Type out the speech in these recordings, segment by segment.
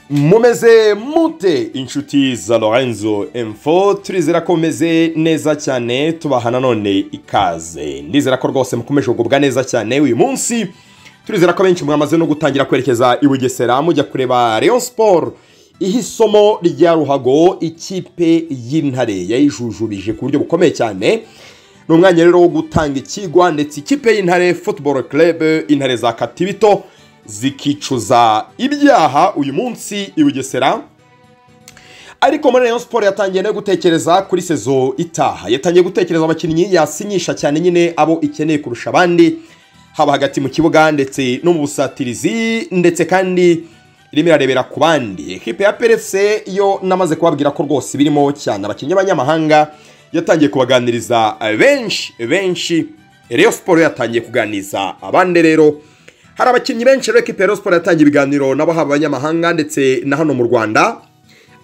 mumeze mute inshuti za lorenzo info turizera ko meze neza cyane tubaha nanone ikaze ndizera ko rwose mukomeje kugubwa neza cyane uyu munsi turizera ko benshi mwamaze no gutangira kwerekeza i bugesera mujya kureba Rayon siporo iha isomo rya ruhago ikipe y'intare yayijujubije ku buryo bukomeye cyane ni umwanya rero wo gutanga ikigwa ndetse ikipe y'intare futuboro kerebe intare za katibito zikicuza ibyaha uyu munsi i bugesera ariko muri Rayon siporo yatangiye no gutekereza kuri sezo itaha yatangiye gutekereza abakinnyi yasinyisha cyane nyine abo ikeneye kurusha abandi haba hagati mu kibuga ndetse no mu busatirizi ndetse kandi irimo irarebera ku bandi ekipe ya perese yo namaze kubabwira ko rwose birimo cyane abakinnyi b'abanyamahanga yatangiye kubaganiriza benshi benshi Rayon siporo yatangiye kuganiriza abandi rero hari abakinnyi benshi rero ekipe ya Rayon siporo yatangiye ibiganiro nabo haba abanyamahanga ndetse na hano mu rwanda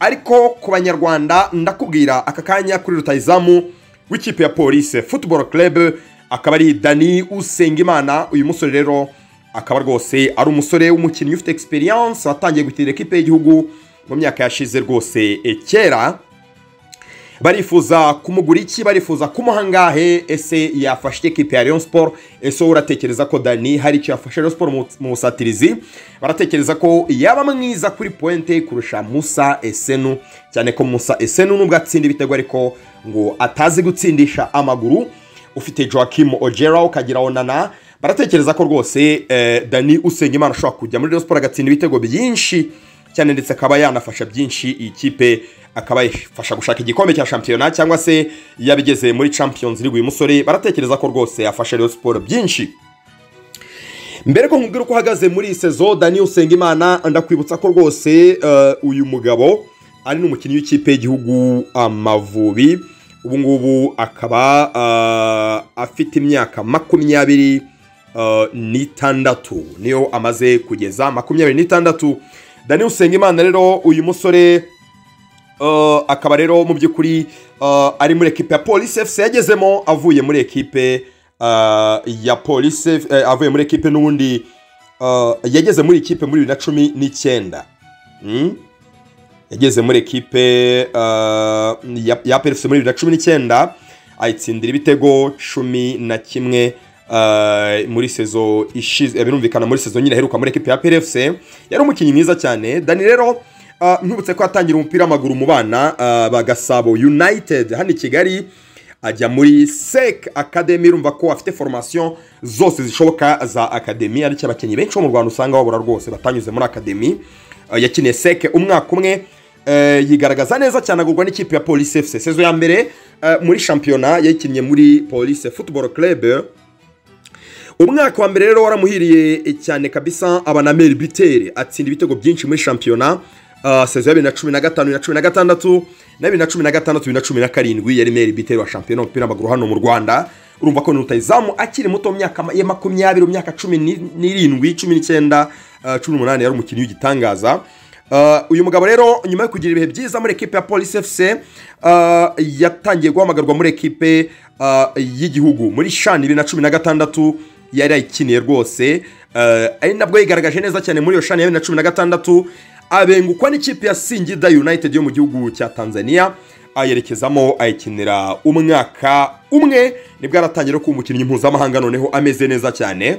ariko ku banyarwanda ndakubwira aka kanya kuri rutayizamu w'ikipe ya polise futuboro kerebe akaba ari dani usengimana uyu musore rero akaba rwose ari umusore w'umukinnyi ufite egisperiyanse watangiye gutinda ekipe y'igihugu mu myaka yashize rwose kera barifuza kumugura iki barifuza kumuha angahe ese yafashe ekipe ya Rayon Sport ese wowe uratekereza ko Dani hari icyo yafashe Rayon Sport mu- mu busatirizi baratekereza ko yaba mwiza kuri pointe kurusha Musa Esenu cyane ko Musa Esenu nubwo atsinda ibitego ariko ngo atazi gutsindisha amaguru ufite Joachim Ojera ukagira Onana baratekereza ko rwose eh, Dani Usengimana ashobora kujya muri Rayon Sport agatsinda ibitego byinshi cyane ndetse akaba yanafasha byinshi iyi kipe akaba yafasha gushaka igikombe cya shampiyona cyangwa se yabigeze muri champions league uyu musore baratekereza ko rwose yafasha Rayon siporo byinshi mbere ko nkubwira uko uhagaze muri iyi sezo dani usengimana ndakwibutsa ko rwose eh, uyu mugabo ari n'umukinnyi w'ikipe y'igihugu amavubi ubu ngubu akaba eh, afite imyaka makumyabiri eh, n'itandatu niyo amaze kugeza makumyabiri n'itandatu dani usengimana rero uyu musore eh, akaba rero mu by'ukuri eh, ari muri ekipe ya polisi efuse yagezemo avuye muri ekipe eh, ya polisi eh, avuye muri ekipe n'ubundi eh, yageze muri ikipe muri bibiri na cumi n'icyenda Mm? yageze muri ekipe eh, ya- ya PFC muri bibiri na cumi n'icyenda ayitsindira ibitego cumi na kimwe eh, muri sezo ishize eh, birumvikana muri sezo nyine aheruka muri ekipe ya PFC yari umukinnyi mwiza cyane Dani rero eh, ntubutse ko yatangira umupira w'amaguru mu bana eh, ba Gasabo United hano i Kigali ajya muri SEC Academy urumva ko afite formation zose zishoboka za Academy ariko abakinnyi benshi bo mu Rwanda usanga babura rwose batanyuze muri Academy Uh, yakiniye seke umwaka umwe uh, yigaragaza neza cyane agurwa n'ikipe ya polisi fc sezo ya mbere uh, muri shampiyona yayikinnye muri polisi football club umwaka wa mbere rero waramuhiriye eh, cyane kabisa abanameri bitere atsinda ibitego byinshi muri shampiyona Uh, sezo ya bibiri na cumi na gatanu bibiri na cumi na gatandatu na bibiri na cumi na gatandatu bibiri na cumi na karindwi yari meri biteri wa shampiyona w'umupira w'amaguru hano mu rwanda urumva ko ni rutayizamu akiri muto mu myaka ma- ya makumyabiri mu myaka cumi ni- n'irindwi cumi n'icyenda uh, cumi n'umunani yari umukinnyi w'igitangaza Uh, uyu mugabo rero nyuma yo kugira ibihe byiza muri ekipe ya polisi fc uh, yatangiye guhamagarwa muri ekipe uh, y'igihugu muri shani bibiri na cumi na gatandatu yari ayikiniye rwose uh, ari nabwo yigaragaje neza cyane muri iyo shani ya bibiri na cumi na gatandatu abengukwa n'ikipe ya singida united yo mu gihugu cya tanzania ayerekezamo ayikinira umwaka umwe nibwo aratangira kuba umukinnyi mpuzamahanga noneho ameze neza cyane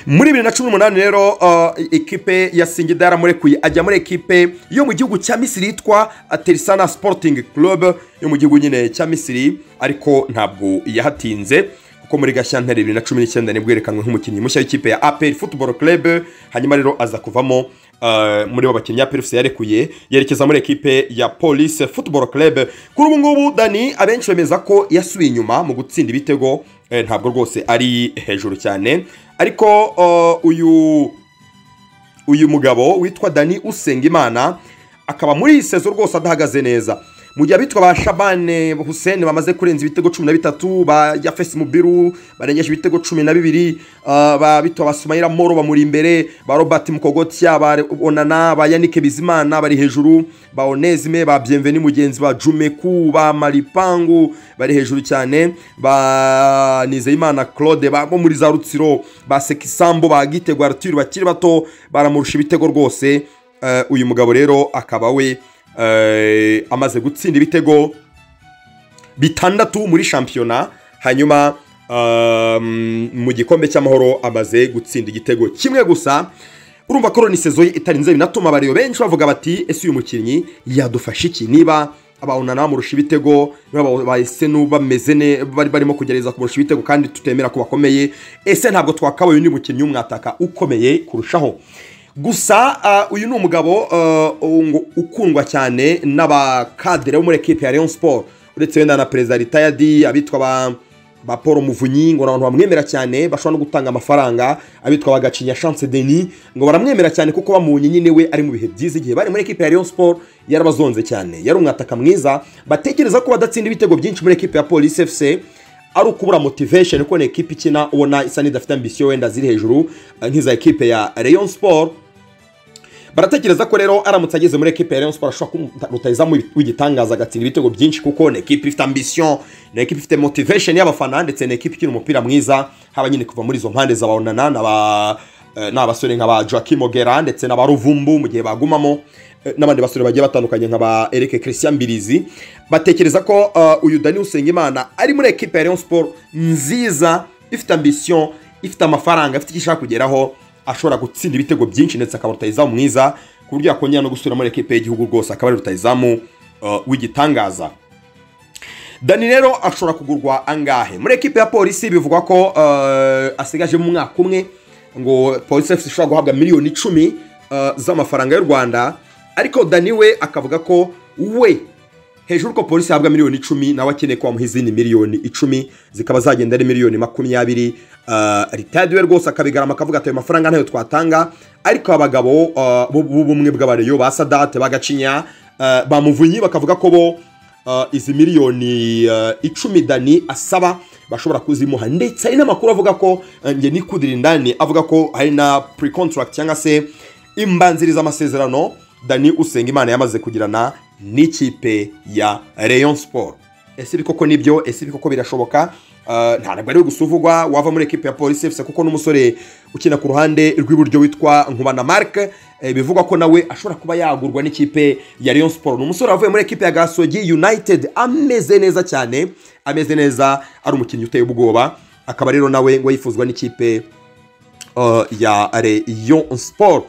muri bibiri na cumi n'umunani rero uh, ekipe ya singida yaramurekuye ajya muri ekipe yo mu gihugu cya misiri yitwa terisana sporting club yo mu gihugu nyine cya misiri ariko ntabwo yahatinze kuko muri gashyantare bibiri na cumi n'icyenda nibwo yerekanwe nk'umukinnyi mushya w'ikipe ya aperi football club hanyuma rero aza kuvamo uh, muri bo bakinnyi aperi yarekuye yerekeza muri ekipe ya police football club kuri ubu ngubu dani abenshi bemeza ko yasubiye inyuma mu gutsinda ibitego eh, ntabwo rwose ari hejuru cyane ariko uh, uyu uyu mugabo witwa dani usengimana akaba muri iyi sezo rwose adahagaze neza mu gihe abitwa ba shabane hussein bamaze kurenza ibitego cumi na bitatu ba yafesi mubiru barengeje ibitego cumi na bibiri uh, ba bitwa ba sumayira moro bamuri imbere ba robert mukogotya ba Re- onana ba yanike bizimana bari hejuru ba onezime ba byemveni mugenzi ba jumeku ba maripangu bari hejuru cyane ba nizeyimana claude ba bo muri za rutsiro ba sekisambo ba gitego arthur bakiri bato baramurusha ibitego rwose eh, uyu mugabo rero akaba we eh, amaze gutsinda ibitego bitandatu muri shampiyona hanyuma um, mu gikombe cy'amahoro amaze gutsinda igitego kimwe gusa urumva ko rero ni sezo ye itarinze binatuma abariyo benshi bavuga bati ese uyu mukinnyi yadufasha iki niba abawunana bamurusha ibitego niba bahise bameze ne bari barimo kugerageza kumurusha ibitego kandi tutemera ko bakomeye ese ntabwo twakabaye undi mukinnyi w'umwataka ukomeye kurushaho gusa ah, uyu ni umugabo ah, ngo ukundwa cyane n'abakadere bo muri ekipe ya Rayon Sport uretse wenda na perezida ritayadi abitwa ba ba paul muvunyi ngo ni abantu bamwemera cyane bashobora no gutanga amafaranga abitwa ba gacinya chance denis ngo baramwemera cyane kuko bamunye nyine we ari mu bihe byiza igihe bari muri ekipe ya Rayon Sport yarabazonze cyane yari umwataka mwiza batekereza ko badatsinda ibitego byinshi muri ekipe ya polisi fc ari ukubura motivation kuko ni ekipe ikina ubona isa n'idafite ambisiyo wenda ziri hejuru eh, nk'iza ekipe ya Rayon Sport baratekereza ko rero aramutse ageze muri ekipe ya Rayon Sport ashobora kuba rutayizamu w'igitangaza agatsinda ibitego byinshi kuko ni ekipe ifite ambisiyo ni ekipe ifite motivation y'abafana ndetse ni ekipe ikina umupira mwiza haba nyine kuva muri izo mpande zabawunana n'aba eh, n'abasore nka ba Joaquim Ogera ndetse n'aba Ruvumbu mu gihe bagumamo eh, n'abandi basore bagiye batandukanye nka ba Eric Christian Mbirizi batekereza ko eh, uyu Dani Usengimana ari muri ekipe ya Rayon Sport nziza ifite ambisiyo ifite amafaranga ifite icyo ishaka kugeraho ashobora gutsinda ibitego byinshi ndetse akaba rutayizamu mwiza ku buryo yakongera no gusubira muri ekipe y'igihugu rwose akaba ari rutayizamu uh, w'igitangaza dani rero ashobora kugurwa angahe muri ekipe ya polisi bivugwa ko uh, asigajemo umwaka umwe ngo polisi fc ishobora guhabwa miliyoni icumi uh, z'amafaranga y'u rwanda ariko dani we akavuga ko we hejuru ko polisi yahabwa miliyoni icumi nawe akeneye ko bamuha izindi miliyoni icumi zikaba zagenda ari miliyoni makumyabiri ritadi we rwose akabigarama akavuga ati ayo mafaranga ntayo twatanga ariko abagabo uh, b'u- b'ubumwe bw'abareyo ba sadate bagacinya uh, bamuvunyi bakavuga ko bo uh, izi miliyoni uh, icumi dani asaba bashobora kuzimuha ndetse hari n'amakuru avuga ko uh, nge nikudira indani avuga ko hari na pre contract cyangwa se imbanziriza amasezerano dani usenga imana yamaze kugirana n'ikipe ya rayon sport ese ibi koko nibyo ese ibi koko birashoboka Uh, nta ntabwo ari we gusa uvugwa wava muri ekipe ya polisi fc kuko n'umusore ukina ku ruhande rw'iburyo witwa nkubana mark eh, bivugwa ko nawe ashobora kuba yagurwa n'ikipe ya rayon sport ni umusore wavuye muri ekipe ya gasogi united ameze neza cyane ameze neza ari umukinnyi uteye ubwoba akaba rero nawe ngo yifuzwa n'ikipe uh, ya Rayon Sport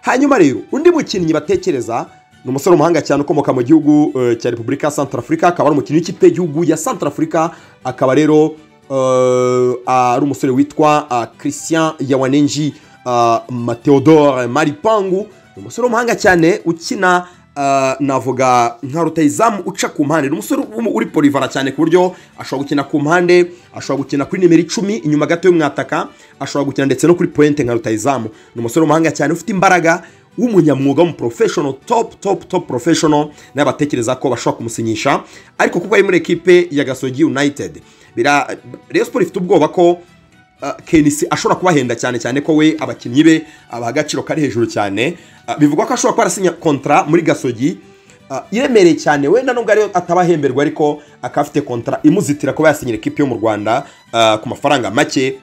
hanyuma rero undi mukinnyi batekereza ni umusore w'umuhanga cyane ukomoka mu gihugu eh, cya repubulika ya santarafurika akaba ari umukinnyi w'ikipe y'igihugu ya santarafurika akaba rero eh, ari umusore witwa ah, christian yawanenji ah, mateodore maripangu ni umusore w'umuhanga cyane ukina ah, navuga nka rutayizamu uca ku mpande ni umusore w'umu- uri polivara cyane ku buryo ashobora gukina ku mpande ashobora gukina kuri nimero icumi inyuma gato y'umwataka ashobora gukina ndetse no kuri pointe nka rutayizamu ni umusore w'umuhanga cyane ufite imbaraga w'umunyamwuga w'umuprofeshono top top top profeshono nawe batekereza ko bashobora kumusinyisha ariko kuko ari muri ekipe ya gasogi united Bira- Rayon Sport ifite ubwoba ko Uh, kenisi ashobora kubahenda cyane cyane ko we abakinnyi be abaha agaciro kari hejuru cyane Uh, bivugwa ko ashobora kuba arasinya kontra muri gasogi Uh, iremereye cyane wenda nubwo ariyo atabahemberwa ariko akaba afite kontra imuzitira kuba yasinyira ekipi yo mu rwanda uh, ku mafaranga make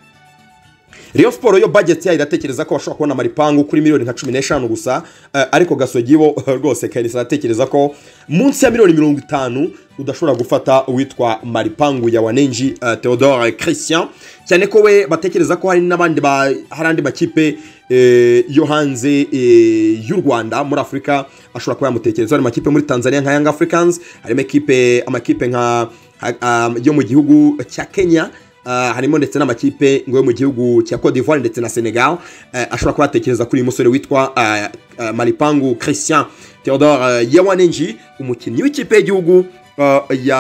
Rayon Sport yo budget yayo iratekereza ko bashobora kubona amaripangu kuri miliyoni nka 15 gusa eh, ariko gasogi bo rwose Kairisi aratekereza ko munsi ya miliyoni 50 udashobora gufata uwitwa maripangu ya Wanenji eh, Theodore Christian cyane ko we batekereza ko hari n'abandi ba hari andi makipe eh, yo hanze eh, y'u Rwanda muri Afurika ashobora kuba yamutekereza hari amakipe muri Tanzania nka Young Africans harimo ekipe amakipe nka ha- um, yo mu gihugu cya Kenya Ah, harimo ndetse n'amakipe ngo yo mu gihugu cya Cote d'Ivoire ndetse na Senegal Eh, ashobora kuba yatekereza kuri uyu musore witwa ah, ah, Malipangu Christian Theodore uh, Yawanenji umukinnyi w'ikipe y'igihugu ah, ya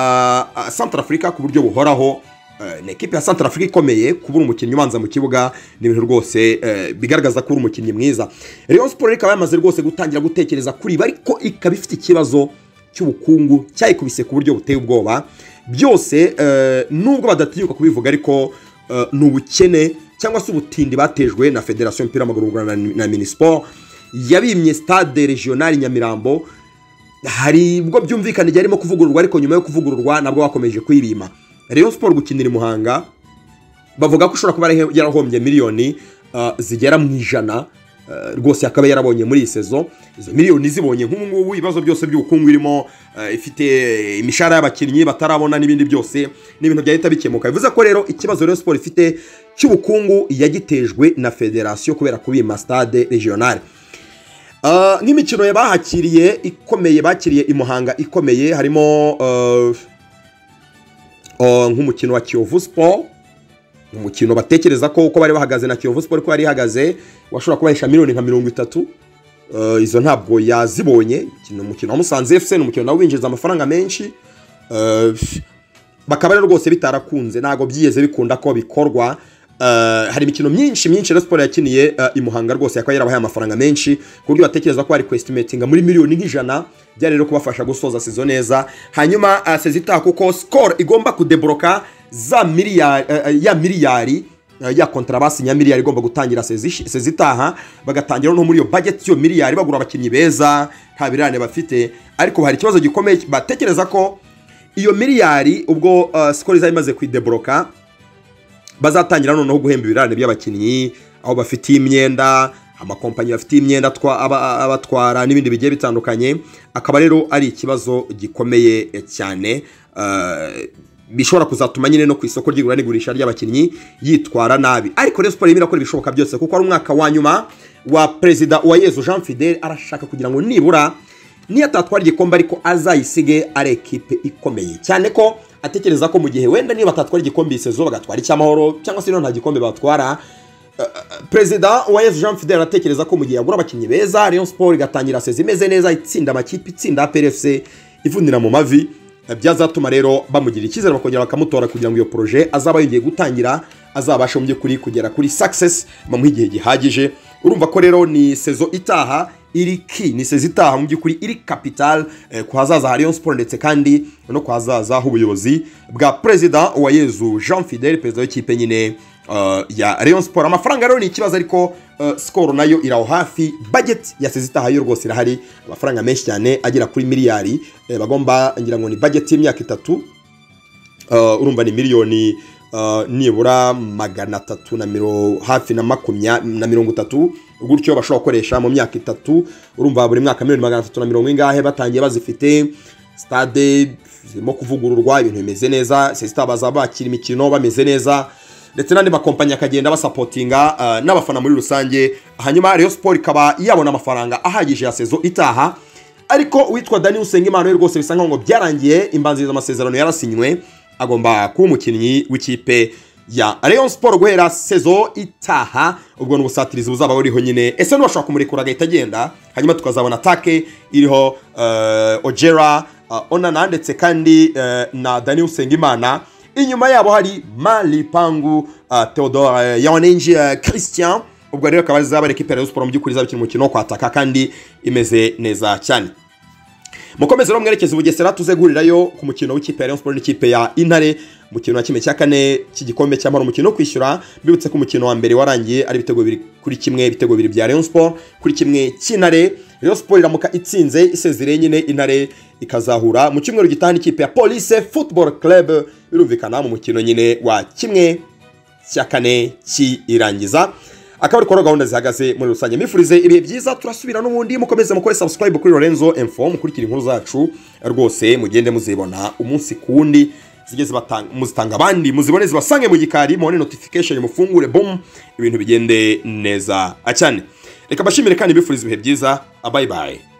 ah, Centrafrica ku buryo buhoraho Eh, ni ekipe ya Centrafrica ikomeye kubura umukinnyi ubanza mu kibuga ni ibintu rwose eh, bigaragaza ko uri umukinnyi mwiza Rayon Sport ikaba yamaze rwose gutangira gutekereza kuri ibi ariko ikaba ifite ikibazo cy'ubukungu cyayikubise ku buryo buteye ubwoba byose eh, nubwo badatinyuka kubivuga ariko eh, ni ubukene cyangwa se ubutindi batejwe na federasiyo y'umupira w'amaguru y'u Rwanda na, na minisiporo yabimye stade regional nyamirambo hari ubwo byumvikana igihe arimo kuvugururwa ariko nyuma yo kuvugururwa nabwo bakomeje kuyibima rayon siporo gukinira i muhanga bavuga ko ushobora kuba yarahe- yarahombye miliyoni uh, zigera mu ijana rwose yakaba yarabonye muri iyi sezo izo miliyoni zibonye nk'ubu ngubu ibibazo byose by'ubukungu irimo ifite imishahara y'abakinnyi batarabona n'ibindi byose ni ibintu byahita bikemuka bivuze ko rero ikibazo rero siporo ifite cy'ubukungu yagitejwe na federasiyo kubera kubima sitade regionale nk'imikino bahakiriye ikomeye bakiriye i muhanga ikomeye harimo nk'umukino wa kiyovu siporo umukino batekereza ko uko bari bahagaze na kiyovu siporo uko yari ihagaze washobora kubahesha miliyoni nka mirongo itatu izo ntabwo yazibonye ni umukino wa musanze efuse ni umukino nawe winjiza amafaranga menshi bakaba rero rwose bitarakunze ntabwo byigeze bikunda ko bikorwa hari imikino myinshi myinshi na siporo yakiniye i muhanga rwose yakaba yarabahaye amafaranga menshi ku buryo batekereza ko bari kwestimetinga muri miliyoni nk'ijana byari rero kubafasha gusoza sezo neza hanyuma sezi itaha kuko sikoro igomba kudeboroka za miliyari ya miliyari ya kontarabasi ya miliyari igomba gutangira sezi itaha bagatangira no muri iyo bageti y'iyo miliyari bagura abakinnyi beza nta birane bafite ariko hari ikibazo gikomeye batekereza ko iyo miliyari ubwo sikoro izaba imaze kwideboroka bazatangira noneho guhemba ibirane by'abakinnyi aho bafitiye imyenda amakompanyi bafitiye imyenda abatwara n'ibindi bigiye bitandukanye akaba rero ari ikibazo gikomeye cyane bishobora kuzatuma nyine no ku isoko ry'igura n'igurisha ry'abakinnyi yitwara nabi ariko rero siporo irimo irakora ibishoboka byose kuko ari umwaka wa nyuma wa perezida wa yezu jean fidel arashaka kugira ngo nibura niyo atatwara igikombe ariko azayisige ari ekipe ikomeye cyane ko atekereza ko mu gihe wenda niba batatwara igikombe isezo bagatwara icy'amahoro cyangwa se nta gikombe batwara perezida wa yezu jean fidel aratekereza ko mu gihe yagura abakinnyi beza Rayon siporo igatangira sezi imeze neza itsinda amakipe itsinda pfc ivunira mu mavi byazatuma rero bamugira icyizere bakongera bakamutora kugira ngo iyo poroje azaba yongeye gutangira azabashe mu by'ukuri kugera kuri sakisesi bamuha igihe gihagije urumva ko rero ni sezo itaha iri ki ni sezi itaha mu by'ukuri iri kapitale ku hazaza ha Rayon siporo ndetse kandi no ku hazaza h'ubuyobozi bwa perezida wa yezu jean fidel perezida w'ikipe nyine ya Rayon siporo amafaranga rero ni ikibazo ariko sikoro nayo iri aho hafi bageti ya sezi itaha yo rwose irahari amafaranga menshi cyane agera kuri miliyari bagomba ngira ngo ni bageti y'imyaka itatu urumva ni miliyoni nibura magana atatu na hafi na makumyabiri na mirongo itatu gutyo bashobora gukoresha mu myaka itatu urumva buri mwaka miliyoni magana atatu na mirongo ingahe batangiye bazifite sitade zirimo kuvugururwa ibintu bimeze neza sesita baza bakira imikino bameze neza ndetse n'andi makompanyi akagenda basapotinga n'abafana muri rusange hanyuma rero siporo ikaba yabona amafaranga ahagije ya sezo itaha ariko uwitwa dani usenga imana rwose bisa nkaho ngo byarangiye imbanziriza amasezerano yarasinywe agomba kuba umukinnyi w'ikipe ya Rayon siporo guhera sezo itaha ubwo ni ubusatirizi buzaba buriho nyine ese ntibashobora kumurekura agahita agenda hanyuma tukazabona atake iriho ojera onana ndetse kandi na dani usengimana inyuma yabo hari maripangu theodore yawanenji christian ubwo rero akaba zaba ekipa ya siporo mu by'ukuri izaba ikina umukino wo kwataka kandi imeze neza cyane mukomeze rero mwerekeze ubugesera tuze guhurirayo ku mukino w'ikipe ya Rayon Sports n'ikipe ya Intare mukino wa kimwe cya kane cy'igikombe cy'amahoro umukino wo kwishyura mbibutse ko umukino wa mbere warangiye ari ibitego bibiri kuri kimwe ibitego bibiri bya Rayon Sports kuri kimwe cy'Intare Rayon Sports iramuka itsinze isezereye nyine Intare ikazahura mu cyumweru gitaha n'ikipe ya Police Football Club birumvikana mu mukino nyine wa kimwe cya kane cy'irangiza akaba ariko gahunda zihagaze muri rusange mifurize ibihe byiza turasubira n'ubundi mukomeze mukore sabusikarayibu kuri lorenzo emfo mukurikira inkuru zacu rwose mugende muzibona umunsi ku wundi zigeze muzitanga abandi muzibone zibasange mu gikari mubone notification mufungure boom ibintu bigende neza cyane reka bashimire kandi bifurize ibihe byiza bayi bayi